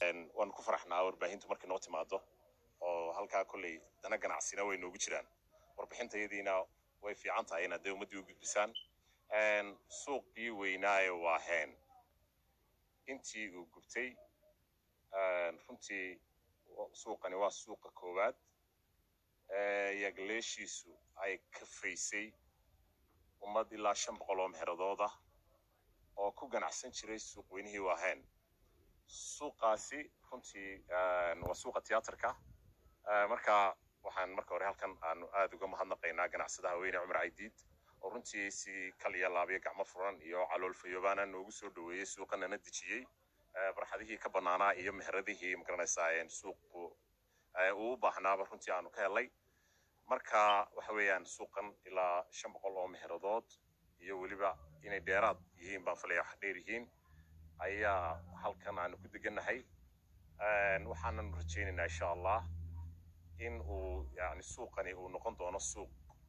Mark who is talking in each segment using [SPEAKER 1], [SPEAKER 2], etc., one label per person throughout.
[SPEAKER 1] waan ku faraxnaa warbaahintu markay noo timaado oo halkaa kolley dana ganacsina way noogu jiraan warbixintayadiina way fiican tahay inaad dee ummaddii u gudbisaan suuqii weynaaye waa heen intii uu gubtay runtii suuqani waa suuqa koowaad yagleeshiisu ay kafaysay ummad ilaa shan boqol oo meheradooda oo ku ganacsan jiray suuq weynihii waa heen suuqaasi runtii waa suuqa tiyaatarka marka waxaan marka hore halkan aanu aad uga mahadnaqaynaa ganacsadaha weyne cumar caydiid oo runtii si kal iyo laabyo gacmo furan iyo calool fayoobaana noogu soo dhoweeyey suuqanana dejiyey barxadihii ka bannaanaa iyo meheradihii magaranaysaa suuqu uu u baahnaaba runtii aanu ka helay marka waxa weeyaan suuqan ilaa shan boqol oo meheradood iyo weliba inay dheeraad yihiin baan filaya wax dheer yihiin ayaa halkan aanu ku degannahay waxaananu rajaynaynaa insha allah in uu yani suuqani uu noqon doono suuq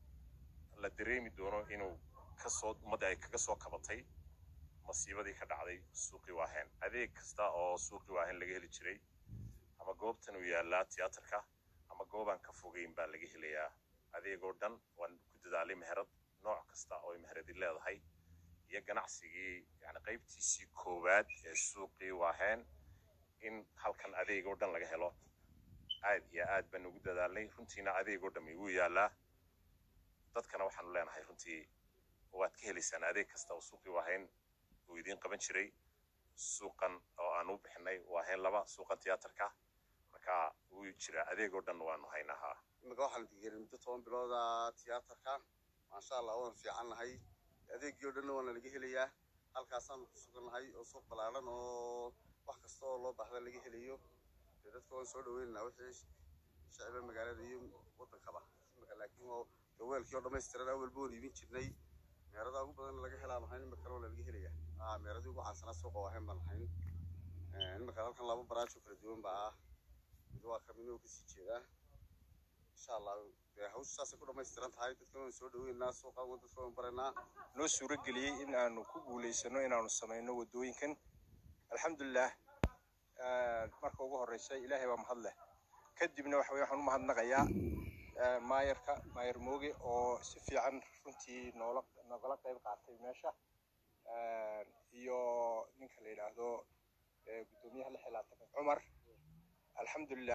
[SPEAKER 1] la dareemi doono inuu kasoo ummadda ay kaga soo kabatay masiibadii ka dhacday suuqii waahen adeeg kasta oo suuqii waahen laga heli jiray ama goobtan uu yaallaa tiyaatarka ama goobaan ka fogeyn baa laga helayaa adeegoo dhan waan ku dadaalay meherad nooc kasta oo ay meheradi leedahay iyo ganacsigii yani qaybtiisii koowaad ee suuqii waahen in halkan adeegoo dhan laga helo aad iyo aad baan ugu dadaalnay runtiina adeegoo dhami wuu yaallaa dadkana waxaanu leenahay runtii waad ka helaysaan adeeg kasta oo suuqii waahayn uu idiin qaban jiray suuqan oo aan u bixinay waahayn laba suuqan tiyaatarka marka wuu jiraa adeegoo dhan waanu haynahaa
[SPEAKER 2] imika waxaan digeeray muddo toban bilooda tiyaatarka maasha allah waan fiican nahay adeegii oo dhanna waana laga helayaa halkaasaanu ku sugannahay oo suuq ballaaran oo wax kasta oo loo baahda laga helayo dee dadka waan soo dhaweynaynaa wixii shacbiga magaalada iyo waddankaba imika laakiin oo dee weelkii oo dhammaystiran awalba waan iibin jirnay meeradaa ugu badan laga helaa mahayn imika waa laga helaya aa meeradii ugu caansanaa suuqa waahayn baan lahayn imika halkan laba baraajoo kala duwan baa ah mid waa kaminoo kasii jeedaa insha allah dee hawsha saasay ku dhammaystiran tahay dadkan waan soo dhaweynaa suuqan waan dadka waan baraynaa
[SPEAKER 3] noo suuro geliyey in aanu ku guulaysano inaanu samayno waddooyinkan alxamdulilah marka ugu horreysa ilaahay baa mahad leh kadibna waxa weye waxaan u mahadnaqayaa maayarka maayar mooge oo si fiican runtii noola nogala qayb qaatay meesha iyo ninka la yidhaahdo guddoomiyaha lix iyo labaatan cumar alxamdulilah